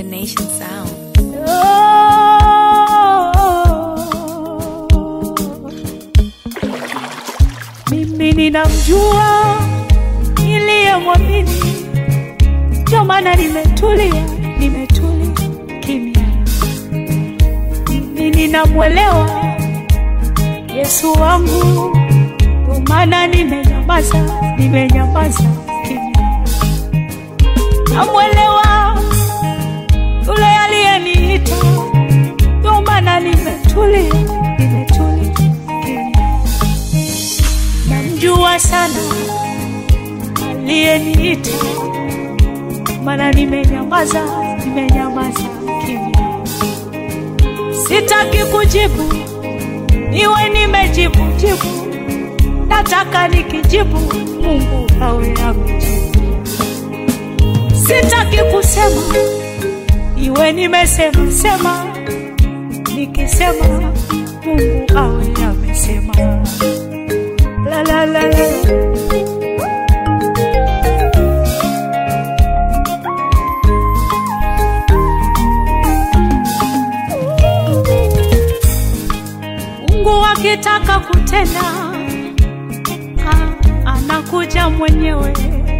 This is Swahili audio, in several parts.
Nation Sound. Mimi ninamjua niliyemwamini, ndio maana nimetulia, nimetulia kimya. Mimi ninamwelewa Yesu wangu, ndio maana nimenyamaza, nimenyamaza kimya. Namwelewa yule aliyeniita, ndio maana nimetulia, nimetulia kimya. Namjua sana aliyeniita, maana nimenyamaza, nimenyamaza kimya. Sitaki kujibu, niwe nimejibu jibu, nataka nikijibu Mungu awe amejibu. Sitaki kusema, iwe nimesema sema, nikisema Mungu awe amesema. La la la la. Mungu akitaka kutenda ah, anakuja mwenyewe.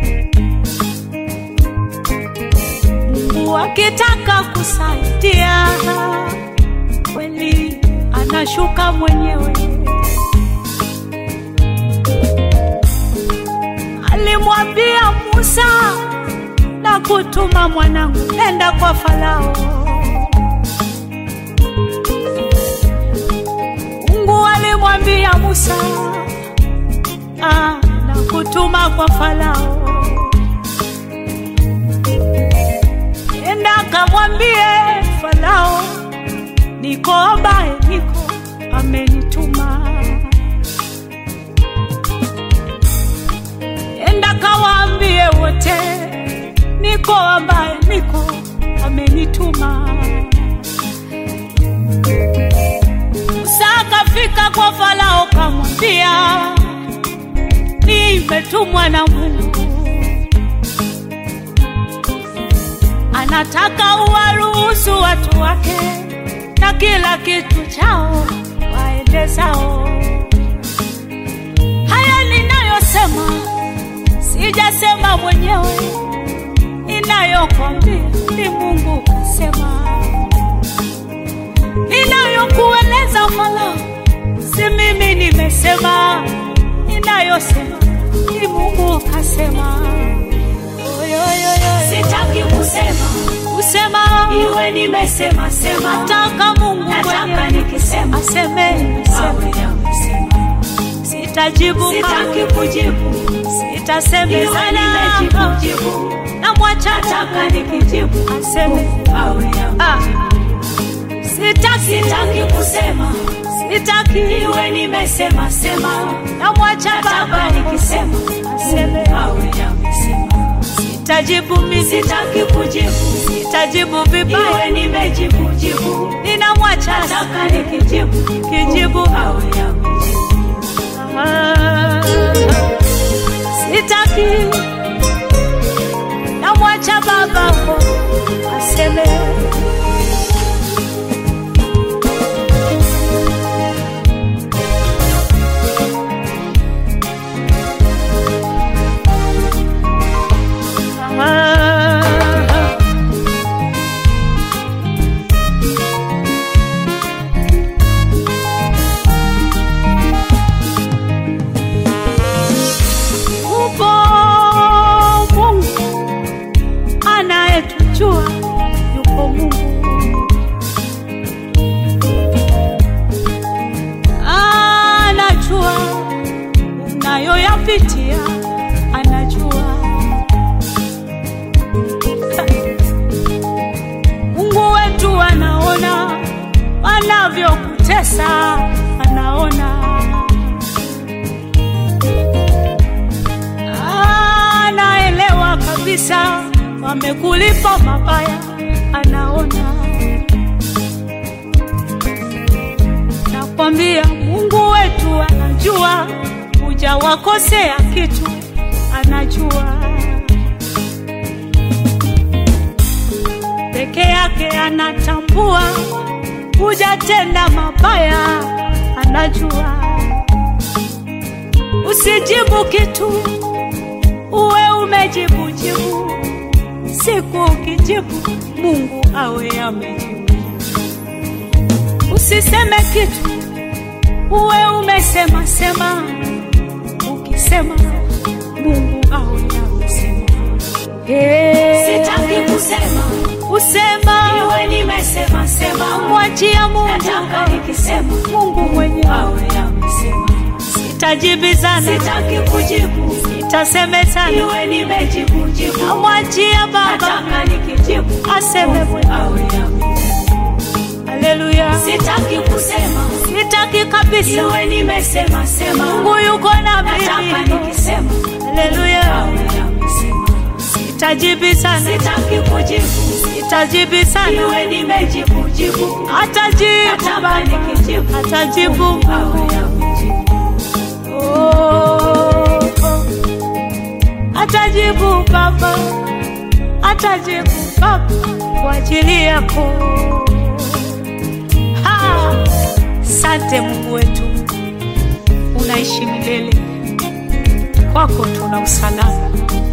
Mungu akitaka kusaidia kweli anashuka mwenyewe. Alimwambia Musa na kutuma mwanangu, nenda kwa Farao. Mungu alimwambia Musa ah, na kutuma kwa Farao, nenda kamwambie Farao, niko ambaye niko amenituma. Nenda kawaambie wote, niko ambaye niko amenituma. Musa akafika kwa Farao kamwambia, nimetumwa na Mungu, anataka uwaruhusu watu wake na kila kitu chao waende zao. Haya ninayosema sijasema mwenyewe, ninayokwambia ni Mungu kasema ninayokueleza Farao, si mimi nimesema, ninayosema ni Mungu kasema. Sitaki kusema Kusema iwe nimesema sema, nataka Mungu nataka mwenyewe nikisema aseme, awe aseme. amesema. Sitajibu Sitaki kama kujibu iwe sitasemezana, nimejibu jibu, namwacha nataka nikijibu aseme. awe amesema. Ah, sitaki, Sitaki kusema sitaki, iwe nimesema sema, namwacha nataka Baba nikisema aseme. awe amesema. Sitajibu mimi, Sitaki kujibu sitajibu vibaya, iwe nimejibu jibu, ninamwacha nataka nikijibu kijibu. awe amesema. Ah, sitaki, namwacha Baba aseme. Ah, Upo Mungu anayetujua, yupo Mungu anajua unayoyapitia, anajua Mungu wetu anaona wanavyokutesa, anaona anaelewa kabisa wamekulipa mabaya, anaona. Nakwambia Mungu wetu anajua, hujawakosea kitu, anajua. yake anatambua, hujatenda mabaya, anajua. Usijibu kitu, uwe umejibu jibu. Siku ukijibu, Mungu awe amejibu. Usiseme kitu, uwe umesema sema. Ukisema, Mungu awe amesema. Hey. Sitaki kusema, Usema iwe nimesema sema. mwachia Mungu, Nataka nikisema, Mungu mwenyewe. awe amesema. Sitajibizana, Sitaki kujibu, sitasemezana, iwe nimejibu jibu. namwachia Baba Nataka nikijibu, aseme mwenyewe. awe amesema. Haleluya, Sitaki kusema, sitaki kabisa. iwe nimesema sema. Mungu yuko na Nataka mimi. nikisema, Haleluya, awe amesema. sitajibizana, Sitaki kujibu, sitajibizana, iwe nimejibu jibu. atajibu Nataka Baba, nikijibu, atajibu awe amejibu. Oh, oh. Atajibu Baba, atajibu Baba kwa ajili yako. Ha! Sante Mungu wetu, unaishi milele, kwako tuna usalama.